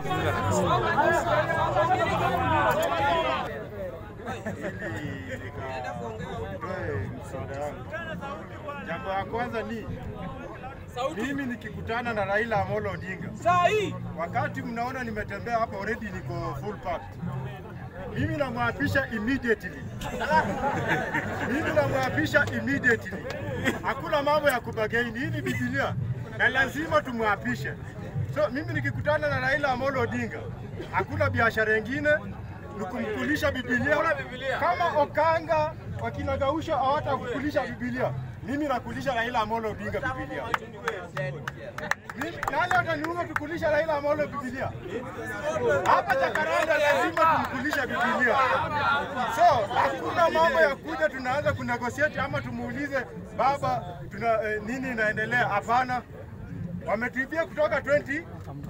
nitoe msaada wangu. Jambo la kwanza ni mimi nikikutana na Raila Amolo Odinga, wakati mnaona nimetembea hapa already niko full pack. Mimi namwapisha immediately. Mimi namwapisha immediately. Hakuna mambo ya kubagaini. Hii ni Biblia na lazima tumwapishe. So mimi nikikutana na Raila Amolo Odinga, hakuna biashara ingine ni kumkulisha Biblia. Kama Okanga wakina Gausha hawatakukulisha Biblia, mimi nakulisha Raila Amolo Odinga Biblia. Mimi nani ataniunga tukulisha Raila Amolo Biblia? Hapa Jakaranda lazima tumkulisha Biblia. So hakuna mambo ya kuja tunaanza kunegotiate ama tumuulize baba tuna eh, nini inaendelea? Hapana, wametuibia kutoka 20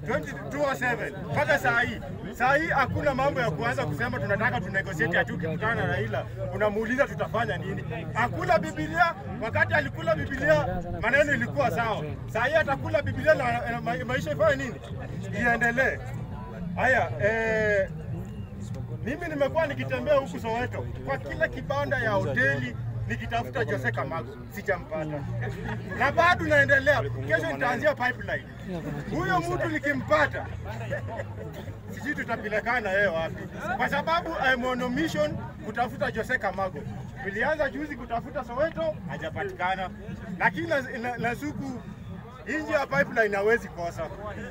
2027 mpaka saa hii. Saa hii hakuna mambo ya kuanza kusema tunataka tunegotiate ati ukikutana na Raila unamuuliza tutafanya nini. Hakula Biblia, wakati alikula Biblia maneno ilikuwa sawa. Saa hii atakula Biblia na, na ma- maisha ifanye nini? Iendelee. Haya, eh, mimi nimekuwa nikitembea huku Soweto kwa kila kibanda ya hoteli nikitafuta Jose Kamago sijampata, na bado naendelea. Kesho nitaanzia pipeline. Huyo mtu nikimpata, sijui tutapelekana yeye wapi, kwa sababu I'm on a mission kutafuta Jose Kamago. Nilianza juzi kutafuta Soweto, hajapatikana, lakini na, na, na suku nje ya pipeline hawezi kosa.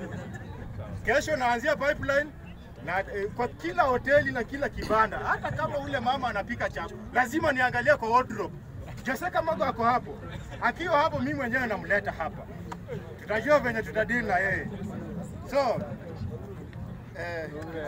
Kesho naanzia pipeline na eh, kwa kila hoteli na kila kibanda, hata kama ule mama anapika chapo, lazima niangalie kwa wardrobe. Jose Kamago ako hapo, akiwa hapo, mimi mwenyewe namleta hapa, tutajua venye tutadili na yeye. So eh,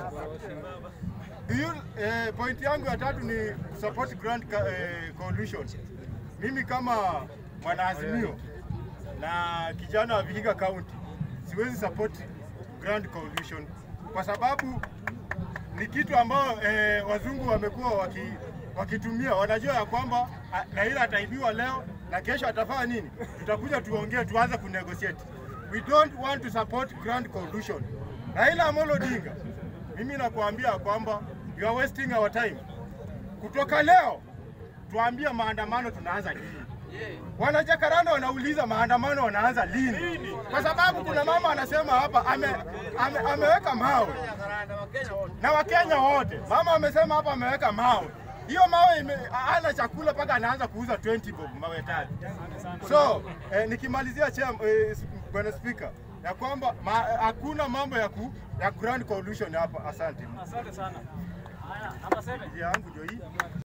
do you, eh, point yangu ya tatu ni support Grand Ca- eh, Coalition. Mimi kama mwanaazimio na kijana wa Vihiga County siwezi support Grand Coalition kwa sababu ni kitu ambao eh, wazungu wamekuwa waki, wakitumia. Wanajua ya kwamba ah, Raila ataibiwa leo na kesho atafanya nini, tutakuja tuongee, tuanze kunegotiate. We don't want to support Grand Coalition. Raila Amolo Odinga, mimi nakuambia kwamba you are wasting our time. Kutoka leo tuambie maandamano tunaanza lini? Wanajakaranda wanauliza maandamano wanaanza lini? Kwa sababu kuna mama anasema hapa ame, ame, ameweka mawe na Wakenya wote. Mama amesema hapa ameweka mawe, hiyo mawe ime, ana chakula mpaka anaanza kuuza 20 bob mawe tatu. So eh, nikimalizia chea, eh, bwana spika ya kwamba ma, hakuna mambo ya ku, ya Grand Coalition hapa. Asante. Asante sana. Haya, namba 7. Njia yangu ndio hii.